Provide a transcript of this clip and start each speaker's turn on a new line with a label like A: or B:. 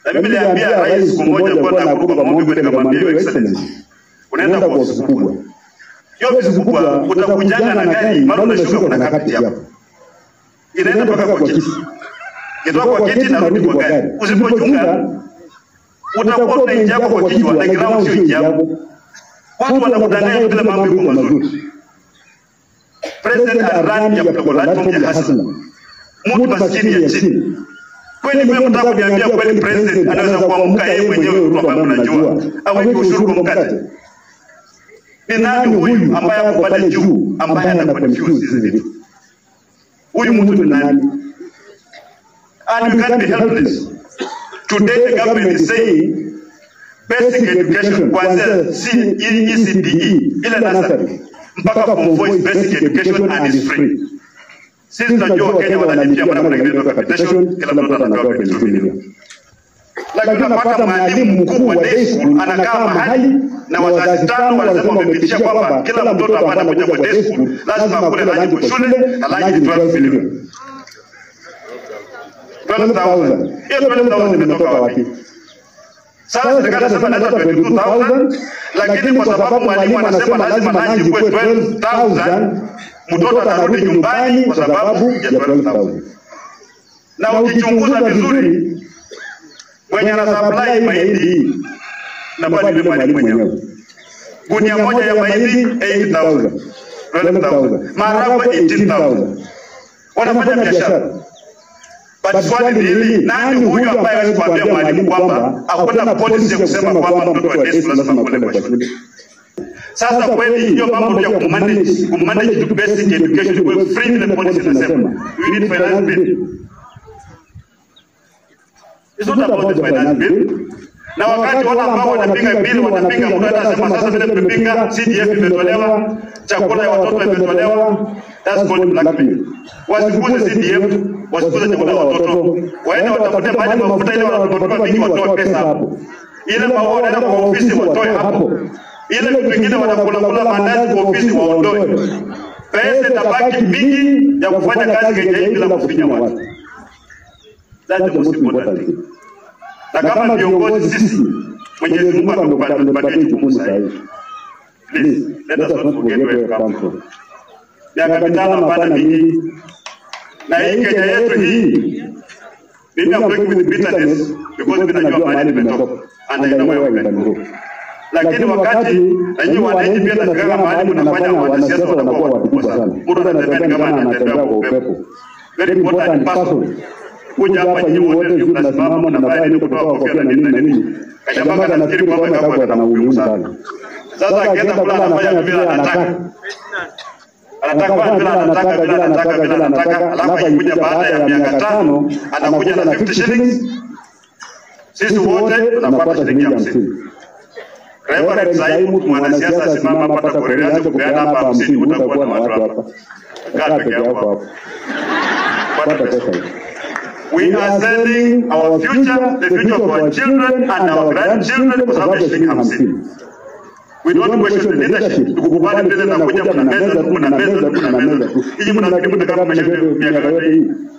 A: Na mimi niliambia rais siku moja kwa Nakuru kwa maombi, nikamwambia Your Excellency, unaenda kwa ofisi kubwa. Hiyo ofisi kubwa utakujanga na gari, mara unashuka kuna kapiti hapo. Inaenda mpaka kwa kiti. Kitoka kwa kiti narudi kwa gari. Usipochunga utakuwa unaingia hapo kwa kichwa na ground sio ingiapo. Watu wanakudanganya bila mambo yako mazuri. President run ya platform ya hasla. Mtu maskini ya chini. Kweli wewe mtaka kuniambia kweli president anaweza kuamka yeye mwenyewe Ruto ambaye mnajua aweke ushuru kwa mkate. Ni nani huyu ambaye ako pale juu ambaye ana confuse hizi vitu? Huyu mtu ni nani? And you can't be helpless. Today the government is saying basic education kuanzia C- ECDE ile nursery mpaka form 4 is basic education and is free. Sisi tunajua Wakenya wanalipia maana kutengeneza capitation, kila mtu anapewa 22 milioni. Lakini unapata mwalimu mkuu wa day school anakaa mahali na wazazi tano wanasema wamepitisha kwamba kila mtoto ambaye anakuja kwa day school lazima akule lunch kwa shule na lunch ni 12 milioni. 12,000. Hiyo 12,000 imetoka wapi? Sasa serikali inasema inaleta 22,000 lakini kwa sababu mwalimu anasema lazima lunch ikuwe 12,000 mtoto anarudi nyumbani kwa sababu ya 12,000. Na ukichunguza vizuri mwenye ana supply mahindi hii na bali ni mwalimu mwenyewe. Gunia moja ya mahindi 8000 12000 maharagwe 18000 wanafanya biashara. But swali ni hili, nani huyu ambaye hawezi kuambia mwalimu kwamba hakuna policy ya kusema kwamba mtoto wa day school lazima kwenda kwa shule? Sasa kweli hiyo mambo ya kumanage kumanage to basic education kwa free ile policy inasema we need finance bill. It's not about the finance bill. Na wakati wale ambao wanapinga bili wanapinga, mtu anasema sasa vile mmepinga CDF imetolewa, chakula ya watoto imetolewa, that's called blackmail. Wasikuze CDF, wasikuze chakula ya watoto, waende watafute mahali mafuta ile wanapotoka mingi watoe pesa hapo. Ile maua wanaenda kwa ofisi watoe hapo. Ile vitu vingine wanakula kula mandazi kwa ofisi waondoe. Pesa itabaki mingi ya kufanya kazi Kenya hii bila kufinya watu. That's the most important thing na kama viongozi sisi Mwenyezi Mungu ametupatia jukumu sahihi. Please, let us not forget where we come from. Miaka mitano hapana mingi, na hii Kenya yetu hii, mimi am going with bitterness because mimi najua mahali nimetoka and I know where we can go. Lakini wakati nanyi wananchi pia nafikiri mahali mnafanya wanasiasa wanakuwa wakubwa sana. Mtu anatembea ni kama anatembea kwa upepo. Very important person kuja hapa nyinyi wote sio mnasimama mnafanya nini kutoka kofia na nini na nini. Jamaa anafikiri kwamba kama ana umuhimu sana. Sasa akienda kula anafanya vile anataka. Anataka vile anataka vile anataka vile anataka, alafu akikuja baada ya miaka tano anakuja na 50 shillings. Sisi wote tunapata shilingi 50. Reverend Sai, mtu mwanasiasa asimama hapa atakueleza anze kupeana hapa 50 utakuwa na watu hapa. Kaa peke yako hapo. Pata pesa hiyo. We are selling our future, the future of our children and our grandchildren kwa sababu ya shilingi hamsini. We don't question the leadership. Tukukubali vile na kuja mna meza tu na meza tu na meza tu. Hii mnafikiri mtakaa mmeshinda miaka yote hii.